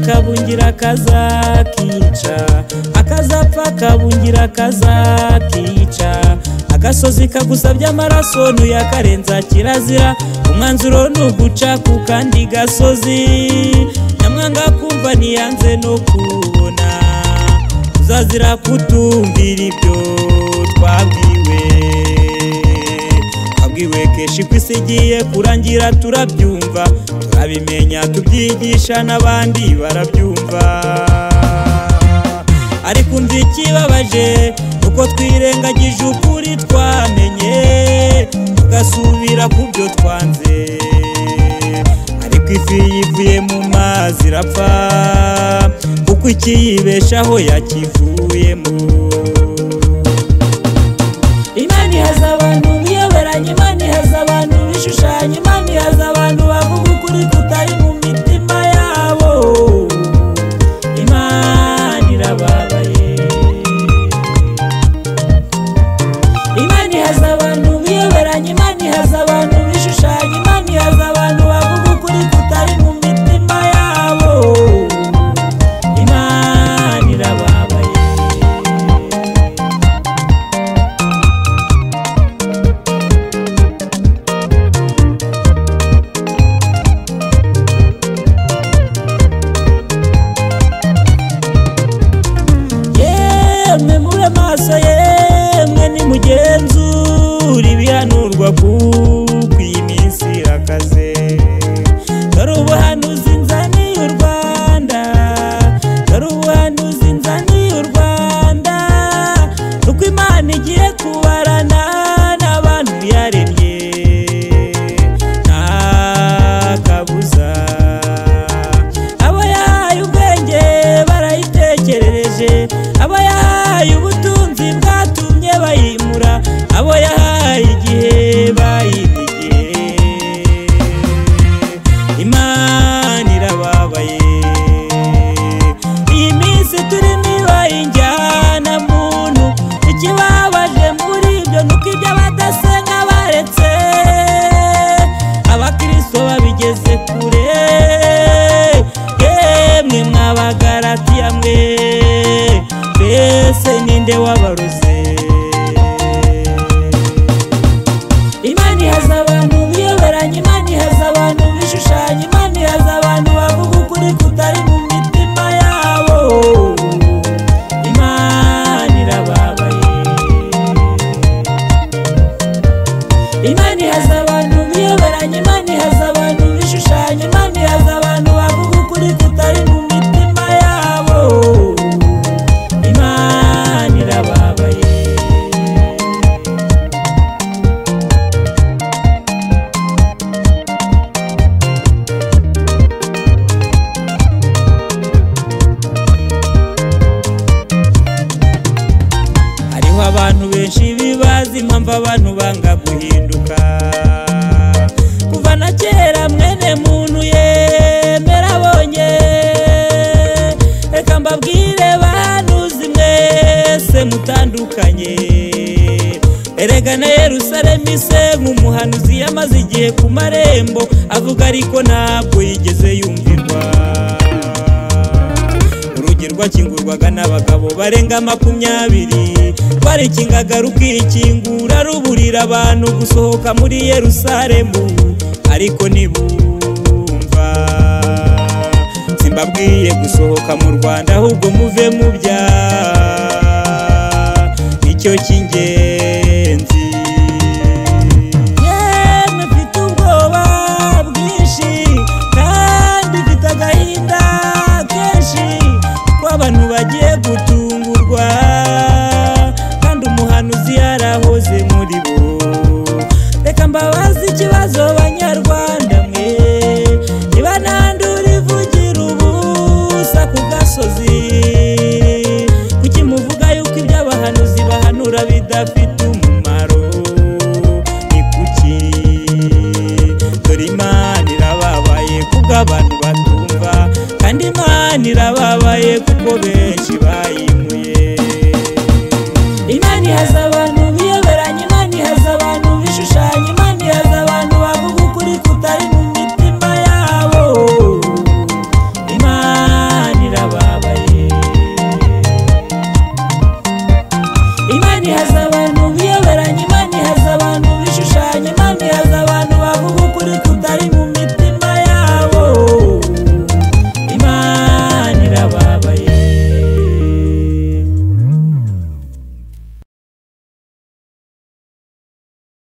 kabungira kazakica akazapfa kabungira kazakica agasozi kagusabye amaraso ntuyakarenza kirazira umwanzuro ni uguca ku kandi gasozi nyamwanga kumva ntiyanze no kubona uzazira kutumvira ibyo twabwiwe twabwiwe kenshi ko isi igiye kurangira turabyumva turabimenya tubyigisha n'abandi barabyumva ariko umva ikibabaje uko twirengagije ukuri twamenye tugasubira ku byo twanze ariko ifi yivuye mu mazi irapfa kuko ikiyibeshaho yakivuyemo imana ihaza abantu biyoberanye imana ihaza abantu bishushanya imana ihaza abantu bavuga ukuri kutari mu mitima yabo imana irababaye imana ihaza abantu biyoberanye imana ihaza abantu bishushanya imana ihaza abantu bavuga ukuri kutari mu mitima yabo imana irababaye yemwe mube maso yemwe nimugenzura ibihanurwa kuko iyi minsi irakaze dore ubuhanuzi nzaniye u rwanda dore ubuhanuzi nzaniye u rwanda nuko imana igiye kubarana n'abantu yaremye nta kabuza abo yahaye ubwenge barayitekerereje abo yahaye ubutunzi bwatumye bayimura abo yahaye igihe bayibigiye imana irababaye iyi minsi turimo ibaye injyana muntu ikibabaje muri ibyo nuko ibyo abadasenga baretse abakristo babigeze kure yemwe mwabagaratiya mwe mbese ninde wabaruze imana ihaza abantu biyoberanye imana ihaza abantu bishushanya imana ihaza abantu bavuga ukuri kutari mu mitima yabo imana irababaye imana ihaza abantu biyoberanye imana ihaza abantu bishushanya imana ihaza abantu bavuga ukuri kutari mu mitima yabo imana irababaye hariho abantu benshi bibaza impamvu abantu banga guhinduka kuva na kera mwene muntu yemera abonye reka mbabwire bahanuzi mwese mutandukanye erega na yerusalemu ise nk'umuhanuzi yamaze igihe ku marembo avuga ariko ntabwo yigeze yumvirwa urugi rwakingurwaga n'abagabo barenga makumyabiri rwarekingaga rukikingura ruburira abantu gusohoka muri yerusalemu ariko ntibumva simbabwiye gusohoka mu rwanda ahubwo muve mu bya icyo cy'ingenzi yemwe mfite ubwoba bwinshi kandi mfite agahinda kenshi ko abantu bagiye gutungurwa kandi umuhanuzi yarahoze muri bo reka mbabaze ikibazo banyarwanda mwe niba ntandura ivugira ubusa ku gasozi kuki muvuga yuko ibyo abahanuzi bahanura bidafite umumaro ni kuki dore imana irababaye kuko abantu batumva kandi imana irababaye kuko benshi